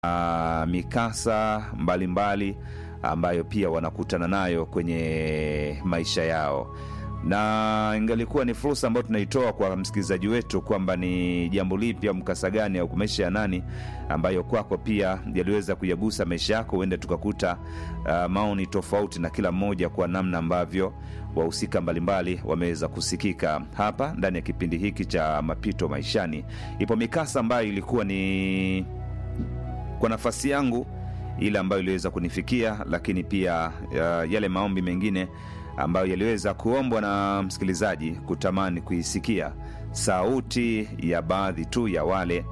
uh, mikasa mbalimbali mbali, ambayo pia wanakutana nayo kwenye maisha yao na ingalikuwa ni fursa ambayo tunaitoa kwa msikilizaji wetu kwamba ni jambo lipi au mkasa gani au maisha ya nani ambayo kwako pia yaliweza kuyagusa maisha yako, huenda tukakuta uh, maoni tofauti na kila mmoja kwa namna ambavyo wahusika mbalimbali wameweza kusikika hapa ndani ya kipindi hiki cha mapito maishani. Ipo mikasa ambayo ilikuwa ni kwa nafasi yangu ile ambayo iliweza kunifikia, lakini pia uh, yale maombi mengine ambayo yaliweza kuombwa na msikilizaji kutamani kuisikia sauti ya baadhi tu ya wale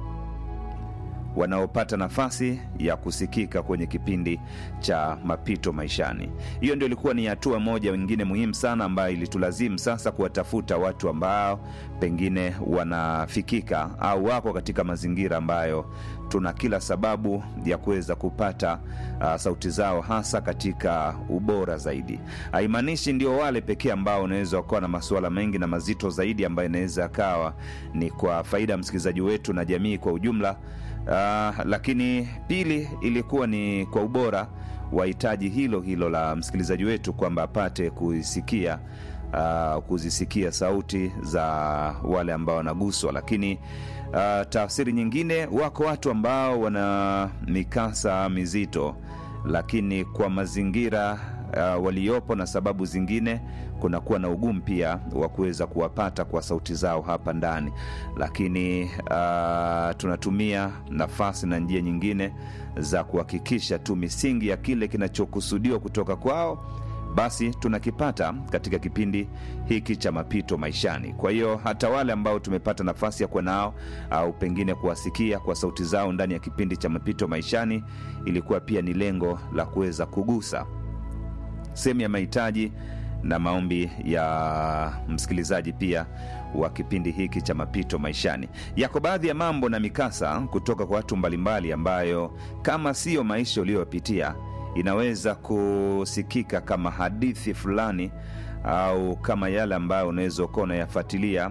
wanaopata nafasi ya kusikika kwenye kipindi cha mapito maishani. Hiyo ndio ilikuwa ni hatua moja wengine muhimu sana ambayo ilitulazimu sasa kuwatafuta watu ambao pengine wanafikika au wako katika mazingira ambayo tuna kila sababu ya kuweza kupata uh, sauti zao hasa katika ubora zaidi. Haimaanishi ndio wale pekee ambao unaweza kuwa na masuala mengi na mazito zaidi ambayo inaweza yakawa ni kwa faida ya msikilizaji wetu na jamii kwa ujumla. Uh, lakini pili ilikuwa ni kwa ubora wa hitaji hilo hilo la msikilizaji wetu kwamba apate kuisikia uh, kuzisikia sauti za wale ambao wanaguswa, lakini uh, tafsiri nyingine, wako watu ambao wana mikasa mizito, lakini kwa mazingira uh, waliopo na sababu zingine kunakuwa na ugumu pia wa kuweza kuwapata kwa sauti zao hapa ndani, lakini uh, tunatumia nafasi na njia nyingine za kuhakikisha tu misingi ya kile kinachokusudiwa kutoka kwao basi tunakipata katika kipindi hiki cha mapito maishani. Kwa hiyo hata wale ambao tumepata nafasi ya kuwa nao au pengine kuwasikia kwa sauti zao ndani ya kipindi cha mapito maishani, ilikuwa pia ni lengo la kuweza kugusa sehemu ya mahitaji na maombi ya msikilizaji pia wa kipindi hiki cha mapito maishani. Yako baadhi ya mambo na mikasa kutoka kwa watu mbalimbali ambayo kama siyo maisha uliyopitia inaweza kusikika kama hadithi fulani au kama yale ambayo unaweza ukawa unayafuatilia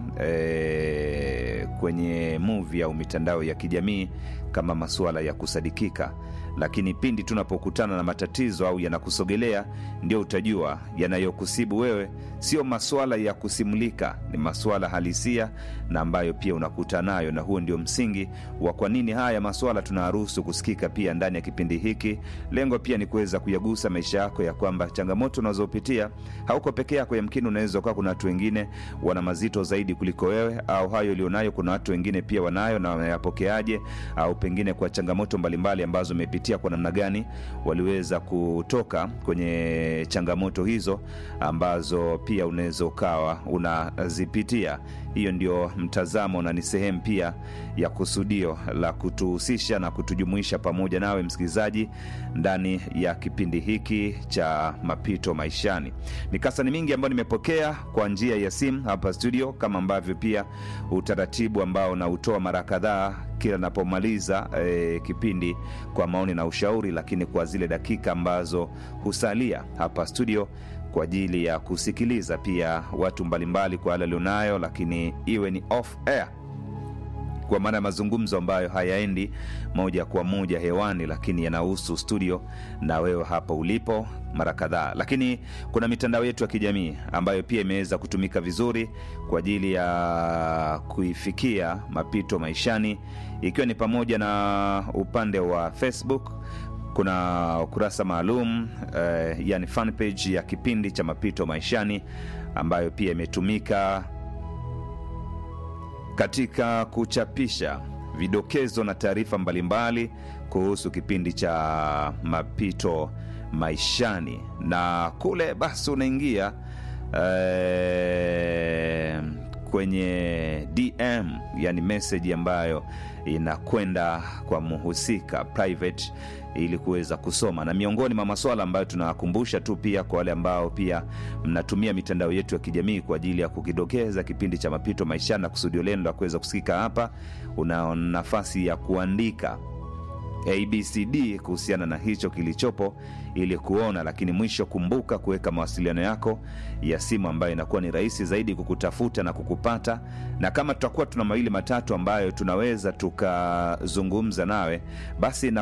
e, kwenye movie au mitandao ya kijamii kama masuala ya kusadikika lakini pindi tunapokutana na matatizo au yanakusogelea ndio utajua yanayokusibu wewe sio maswala ya kusimulika ni maswala halisia na ambayo pia unakuta nayo na huo ndio msingi wa kwa nini haya maswala tunaruhusu kusikika pia ndani ya kipindi hiki lengo pia ni kuweza kuyagusa maisha yako ya kwamba changamoto unazopitia hauko peke yako yamkini unaweza ukawa kuna watu wengine wana mazito zaidi kuliko wewe au hayo ulionayo kuna watu wengine pia wanayo na wanayapokeaje au pengine kwa changamoto mbalimbali ambazo umepitia kwa namna gani waliweza kutoka kwenye changamoto hizo ambazo pia unaweza ukawa unazipitia hiyo ndio mtazamo na ni sehemu pia ya kusudio la kutuhusisha na kutujumuisha pamoja nawe msikilizaji ndani ya kipindi hiki cha mapito maishani mikasa ni mingi ambayo nimepokea kwa njia ya simu hapa studio kama ambavyo pia utaratibu ambao nautoa mara kadhaa kila napomaliza e, kipindi kwa maoni na ushauri lakini kwa zile dakika ambazo husalia hapa studio kwa ajili ya kusikiliza pia watu mbalimbali kwa yale alionayo lakini iwe ni off air kwa maana ya mazungumzo ambayo hayaendi moja kwa moja hewani lakini yanahusu studio na wewe hapa ulipo mara kadhaa lakini kuna mitandao yetu ya kijamii ambayo pia imeweza kutumika vizuri kwa ajili ya kuifikia mapito maishani ikiwa ni pamoja na upande wa facebook kuna ukurasa maalum eh, yani fanpage ya kipindi cha mapito maishani ambayo pia imetumika katika kuchapisha vidokezo na taarifa mbalimbali kuhusu kipindi cha mapito maishani na kule basi unaingia eh, kwenye dm yani meseji ambayo inakwenda kwa mhusika private ili kuweza kusoma na miongoni mwa maswala ambayo tunawakumbusha tu pia kwa wale ambao pia mnatumia mitandao yetu ya kijamii kwa ajili ya kukidokeza kipindi cha mapito maishani na kusudio lenu la kuweza kusikika hapa una nafasi ya kuandika abcd kuhusiana na hicho kilichopo ili kuona lakini mwisho kumbuka kuweka mawasiliano yako ya simu ambayo inakuwa ni rahisi zaidi kukutafuta na kukupata na kama tutakuwa tuna mawili matatu ambayo tunaweza tukazungumza nawe basi na